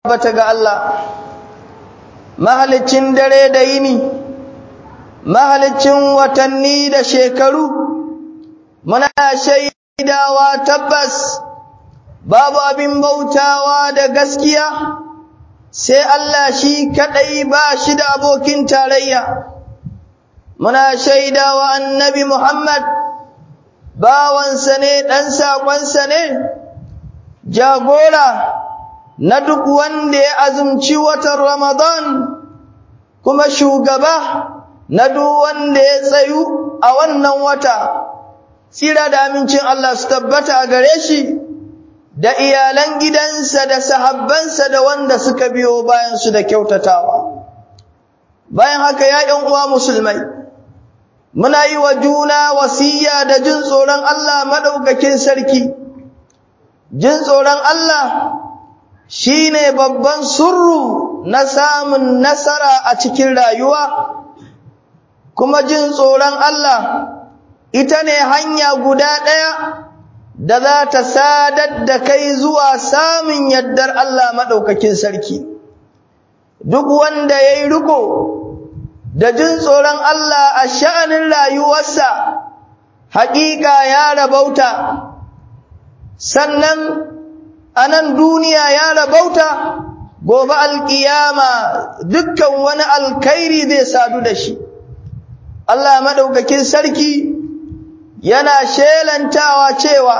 tabbata ga Allah mahalicin dare da yini mahalicin watanni da shekaru muna shaidawa tabbas babu abin bautawa da gaskiya sai Allah shi kadai ba shi da abokin tarayya muna shaidawa annabi Muhammad bawansa ne dan sakonsa ne jagora na duk wanda ya azumci watan Ramadan kuma shugaba na duk wanda ya tsayu a wannan wata tsira da amincin Allah su tabbata a gare shi da iyalan gidansa da sahabbansa da wanda suka biyo bayan su da kyautatawa bayan haka ya ƴan uwa musulmai muna yi wa juna wasiya da jin tsoron Allah madaukakin sarki jin tsoron Allah shine babban surru na samun nasara a cikin rayuwa kuma jin tsoron Allah ita ne hanya guda ɗaya da za ta sadar da kai zuwa samun yardar Allah maɗaukakin sarki duk wanda ya yi riko da jin tsoron Allah a sha'anin rayuwarsa haƙiƙa ya rabauta sannan a nan duniya ya rabauta gobe alƙiyama dukkan wani alkhairi zai sadu da shi Allah maɗaukakin sarki yana shelantawa cewa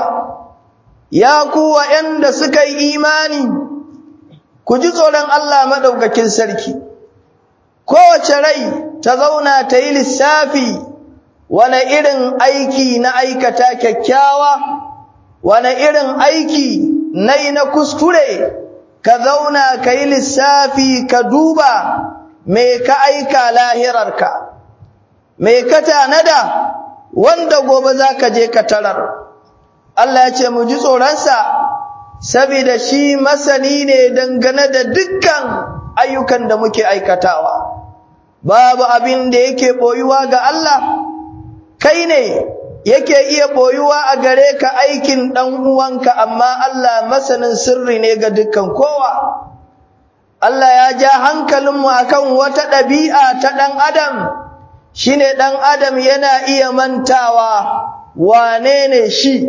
ya ku waɗanda suka yi imani ku ji tsoron Allah maɗaukakin sarki kowace rai ta zauna ta yi lissafi wane irin aiki na aikata kyakkyawa wane irin aiki na yi na kuskure ka zauna ka yi lissafi ka duba me ka aika lahirarka me ka tanada wanda gobe za ka je ka tarar Allah ya ce mu ji tsoronsa saboda shi masani ne dangane da dukkan ayyukan da muke aikatawa babu abin da yake boyuwa ga Allah kai ne yake iya boyuwa a gare ka aikin dan uwanka amma Allah masanin sirri ne ga dukkan kowa Allah ya ja hankalinmu akan wata ɗabi'a ta ɗan adam shine ɗan adam yana iya mantawa wane ne shi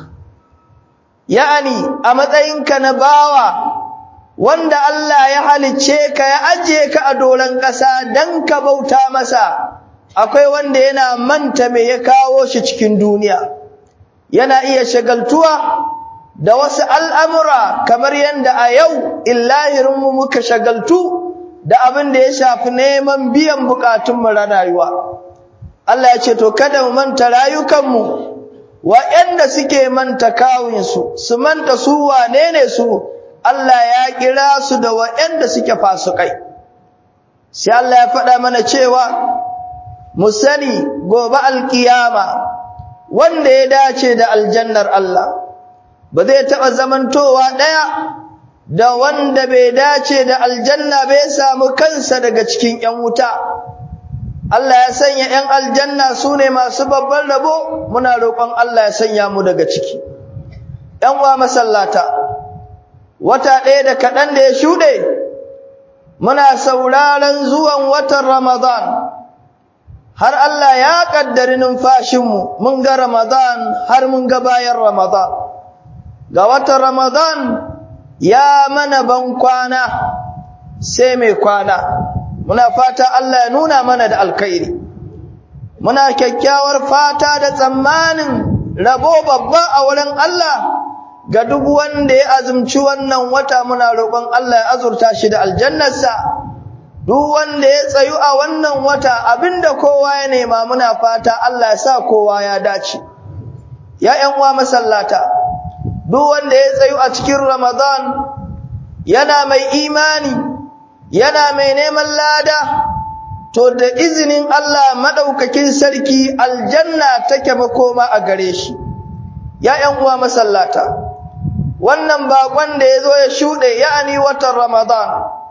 ya'ani a matsayinka na bawa wanda Allah ya halicce ka ya ajiye ka a doron ƙasa don ka bauta masa akwai wanda yana manta me ya kawo shi cikin duniya yana iya shagaltuwa da wasu al'amura kamar yadda a yau illahirinmu muka shagaltu da abin da ya shafi neman biyan bukatunmu na rayuwa Allah ya ce to kada mu manta rayukanmu waɗanda suke manta kawunsu su manta su wane ne su Allah ya kira su da waɗanda suke fasukai sai Allah ya faɗa mana cewa mu sani gobe alkiyama wanda ya dace da aljannar Allah ba zai taɓa zamantowa ɗaya da wanda bai dace da aljanna bai samu kansa daga cikin ‘yan wuta. Allah ya sanya ‘yan aljanna su ne masu babban rabo muna roƙon Allah ya sanya mu daga ciki. ‘yan wa masallata, wata ɗaya da kaɗan da ya shuɗe, muna sauraron zuwan watan Ramadan. Har Allah ya ƙaddari numfashinmu, mun ga Ramadan har mun ga bayan Ramadan. Ga watan Ramadan ya mana ban kwana sai mai kwana muna fata Allah ya nuna mana da alkhairi muna kyakkyawar fata da tsammanin rabo babba a wurin Allah ga duk wanda ya azumci wannan wata muna roƙon Allah ya azurta shi da aljannarsa duk wanda ya tsayu a wannan wata abinda kowa ya nema muna fata Allah ya sa kowa ya dace ya ƴan uwa masallata duk wanda ya tsayu a cikin Ramadan yana mai imani yana mai neman lada to da izinin Allah madaukakin sarki aljanna take makoma a gare shi ya ƴan uwa masallata wannan bakon da yazo ya shude ya'ani watan Ramadan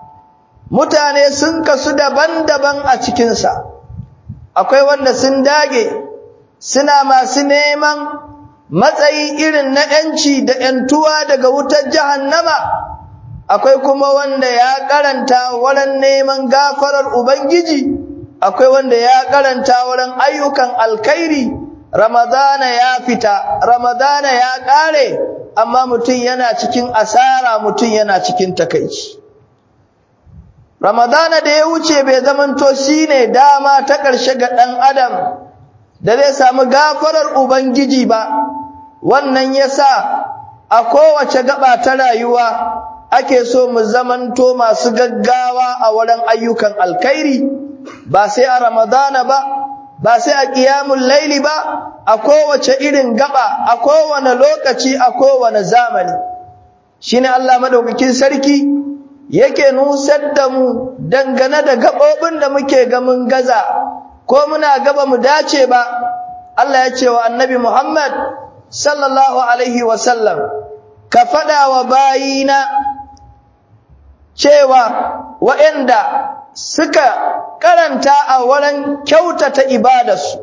mutane sun kasu daban-daban a cikin sa akwai wanda sun dage suna masu neman matsayi irin na ‘yanci da ‘yantuwa daga wutar jahannama, akwai kuma wanda ya karanta wurin neman gafarar ubangiji akwai wanda ya karanta wurin ayyukan alkhairi ramadana ya fita ramadana ya kare amma mutum yana cikin asara mutum yana cikin takaici ramadana da ya wuce bai zamanto shine dama ta ƙarshe ga ɗan adam da zai samu gafarar ubangiji ba wannan yasa a kowace gaba ta rayuwa ake so mu zamanto masu gaggawa a wurin ayyukan alkhairi ba sai a ramadana ba ba sai a qiyamul laili ba a kowace irin gaba a kowane lokaci a kowane zamani shine Allah madaukakin sarki yake nusar da mu dangane da gabobin da muke ga mun gaza ko muna gaba mu dace ba Allah ya ce wa annabi Muhammad sallallahu alaihi wasallam ka fada wa bayina cewa waɗanda suka karanta a wurin kyautata ibadarsu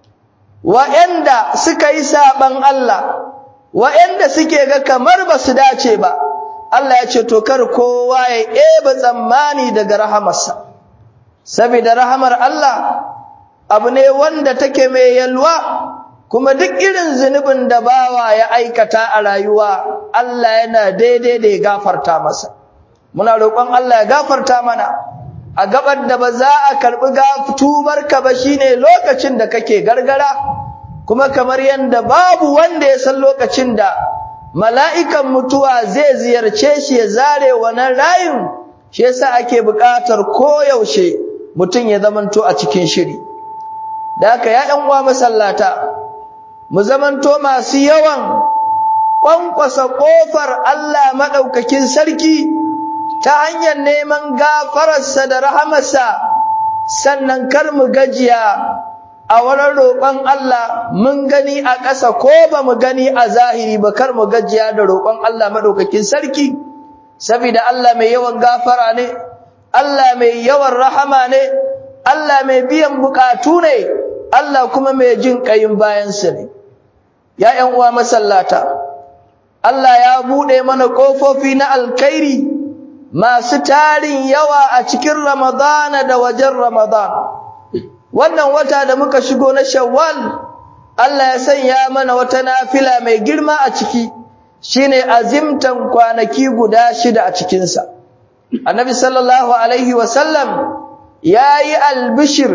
waɗanda suka yi saban Allah waɗanda suke ga kamar ba su dace ba Allah ya ce to kar kowa ya eba tsammani daga rahamarsa saboda rahamar Allah abu ne wanda take mai yalwa kuma duk irin zunubin da bawa ya aikata a rayuwa Allah yana daidai da ya gafarta masa muna roƙon Allah ya gafarta mana a gabar da ba za a karɓi tubarka ba shine lokacin da kake gargara kuma kamar yadda babu wanda ya san lokacin da mala'ikan mutuwa zai ziyarce shi ya zare wannan rayin shi yasa ake buƙatar koyaushe mutum ya zamanto a cikin shiri da haka ya ɗan uwa masallata mu zamanto masu yawan ƙwanƙwasa ƙofar Allah maɗaukakin sarki ta hanyar neman gafararsa da rahamarsa sannan kar mu gajiya a wurin roƙon Allah mun gani a ƙasa ko ba mu gani a zahiri ba kar mu gajiya da roƙon Allah maɗaukakin sarki saboda Allah mai yawan gafara ne Allah mai yawan rahama ne Allah mai biyan buƙatu ne Allah kuma mai jin ƙayin bayansa ne ya ƴan uwa masallata Allah ya buɗe mana ƙofofi na alkhairi masu tarin yawa a cikin Ramadana da wajen Ramadan. Wannan wata da muka shigo na Shawwal, Allah ya sanya mana wata nafila mai girma a ciki, shine azimtan kwanaki guda shida a cikinsa. Annabi sallallahu Alaihi wasallam ya yi albishir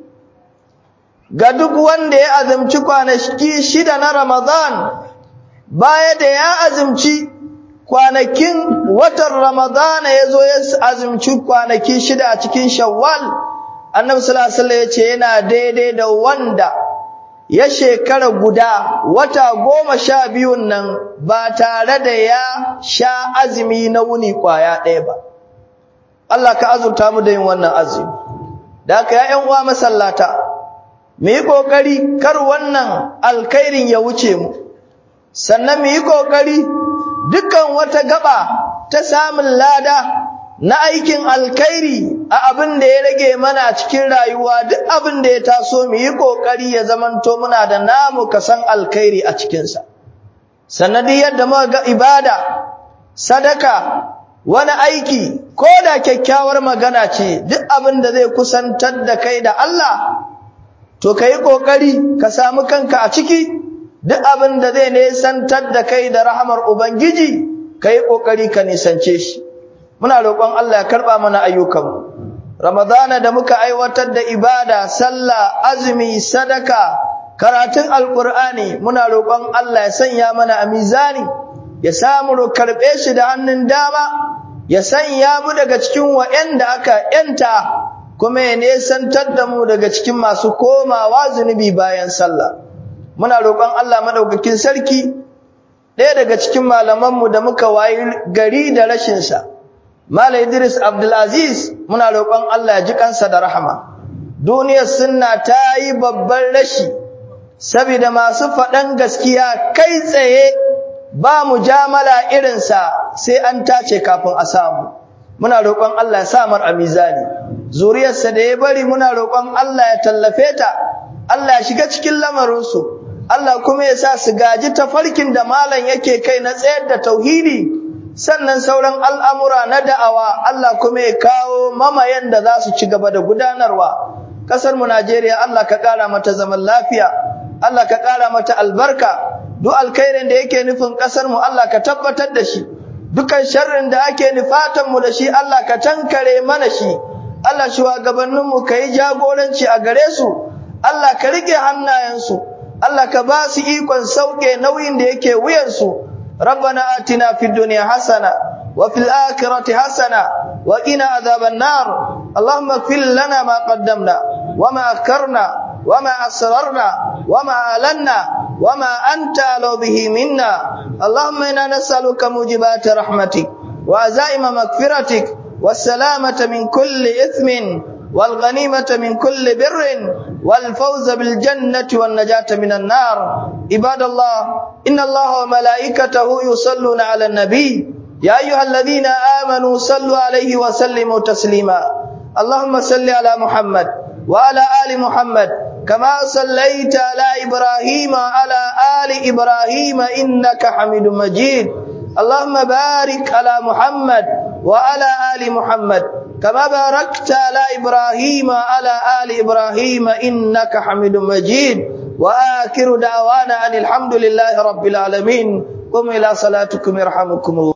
ga duk wanda ya azumci kwanaki shida na Ramadan, baya da ya azumci kwanakin watan Ramadana ya zo ya azumci kwanaki shida a cikin Shawwal, Annabi sallallahu alaihi wasallam ya ce yana daidai da wanda ya shekara guda wata goma sha biyun nan ba tare da ya sha azumi na wuni kwaya ɗaya ba. Allah ka azurta mu da yin wannan azumi. Da haka ya uwa masallata, mu yi ƙoƙari kar wannan alkhairin ya wuce mu, sannan mu yi ƙoƙari dukkan wata gaba ta samun lada na aikin alkhairi a abin da ya rage mana a cikin rayuwa duk abin da ya taso mu yi kokari ya zamanto muna da namu kasan alkhairi a cikinsa sanadi yadda muka ga ibada sadaka wani aiki ko da kyakkyawar magana ce duk abin da zai kusantar da kai da Allah to ka yi kokari ka samu kanka a ciki duk abin da zai nisantar da kai da rahamar Ubangiji, ka yi ƙoƙari ka nisance shi. Muna roƙon Allah ya karɓa mana ayyukanmu. Ramadana da muka aiwatar da ibada, sallah, azumi, sadaka, karatun Alƙur'ani, muna roƙon Allah ya sanya mana a mizani, ya samu karɓe shi da hannun dama, ya sanya mu daga cikin wa'yanda aka ‘yanta, kuma ya nesantar da mu daga cikin masu komawa zunubi bayan sallah. muna roƙon Allah madaukakin sarki ɗaya daga cikin malamanmu da muka wayi gari da rashin sa Malam Idris Abdulaziz muna roƙon Allah ya ji kansa da rahama duniyar sunna ta yi babban rashi saboda masu faɗan gaskiya kai tsaye ba mujamala irin sa sai an tace kafin a samu muna roƙon Allah ya sa mar a mizani zuriyarsa da ya bari muna roƙon Allah ya tallafe ta Allah ya shiga cikin lamarinsu Allah kuma ya sa su gaji tafarkin da malam yake kai na tsayar da tauhidi sannan sauran al'amura na da'awa Allah kuma ya kawo mamayen da za su ci gaba da gudanarwa kasar mu Najeriya Allah ka kara mata zaman lafiya Allah ka kara mata albarka duk alkhairin da yake nufin kasar mu Allah ka tabbatar da shi dukan sharrin da ake nufatan mu da shi Allah ka tankare mana shi Allah shugabannin mu kai jagoranci a gare su Allah ka rike hannayensu Allah ka ba su ikon sauke nauyin da yake wuyansu ربنا آتنا في الدنيا حسنة وفي الآخرة حسنة وقنا عذاب النار اللهم اغفر لنا ما قدمنا وما أكرنا وما أسررنا وما أعلنا وما أنت أعلو به منا اللهم إنا نسألك موجبات رحمتك وعزائم مغفرتك والسلامة من كل إثم والغنيمة من كل بر والفوز بالجنة والنجاة من النار عباد الله إن الله وملائكته يصلون على النبي يا أيها الذين آمنوا صلوا عليه وسلموا تسليما اللهم صل على محمد وعلى آل محمد كما صليت على إبراهيم وعلى آل إبراهيم إنك حميد مجيد اللهم بارك على محمد وعلى آل محمد كما باركت على إبراهيم وعلى آل إبراهيم إنك حميد مجيد وآخر دعوانا أن الحمد لله رب العالمين قم إلى صلاتكم يرحمكم الله